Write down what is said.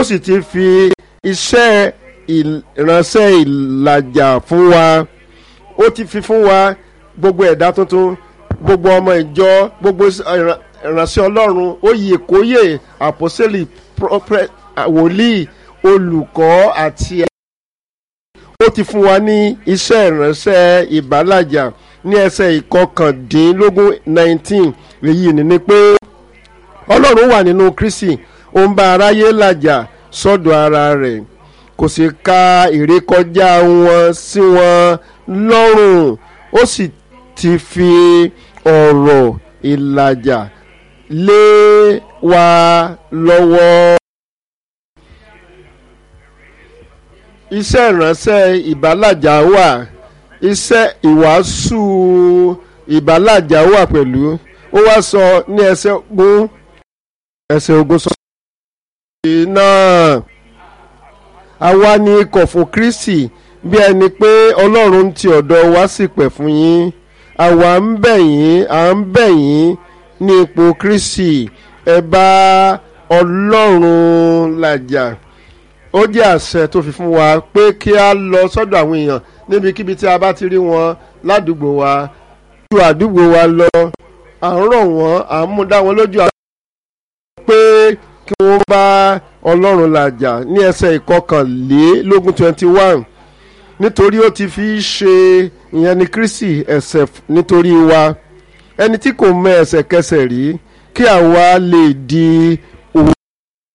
ó sì ti fi iṣẹ́ ìránṣẹ́ ìlàjà fún wa ó ti fi fún wa gbogbo ẹ̀dá tuntun gbogbo ọmọ ìjọ gbogbo ìránṣẹ́ ọlọ́run oyè kóyè àpọ́sẹ́lì wòlíì olùkọ́ àti ó ti fún wa ní iṣẹ́ ìránṣẹ́ ìbálàjà ní ẹsẹ̀ ìkọkàndínlógún nineteen èyí ni ni pé ọlọ́run wà nínú kristi ó ń bá aráyé làjà sọ́dọ̀ ara rẹ̀ kò sì ka ìrékọjá wọn sí wọn lọ́rùn ó sì ti fi ọ̀rọ̀ ìlàjà lé wa lọ́wọ́. iṣẹ́ ìránṣẹ́ ìbálàjà wà iṣẹ́ ìwàásù ìbálàjà wà pẹ̀lú ó wá sọ ní ẹsẹ̀ ogún ẹsẹ̀ ogún sọ. náà àwa ni ikọ̀ fún kristi bí ẹni pé ọlọ́run ti ọ̀dọ̀ wa sì pẹ̀ fún yín àwa ń bẹ̀ yín à ń bẹ̀ yín ní ipò kristi ẹ bá ọlọ́run làjà ó jẹ́ àṣẹ tó fi fún wa pé kí a lọ sọ́dọ̀ àwọn èèyàn níbikíbi tí a bá ti rí wọn ládùúgbò wa ju àdúgbò wa lọ à ń rọ̀ wọ́n à ń mú dá wọn lójú pé kí wọ́n bá ọlọ́run làjà ní ẹsẹ̀ ìkọkànlélógún twenty one nítorí ó ti fi ṣe ìyẹn ní kristi ẹ̀ṣẹ̀ nítorí wa ẹni tí kò mọ ẹ̀ṣẹ̀kẹsẹ̀ rí kí àwa lè di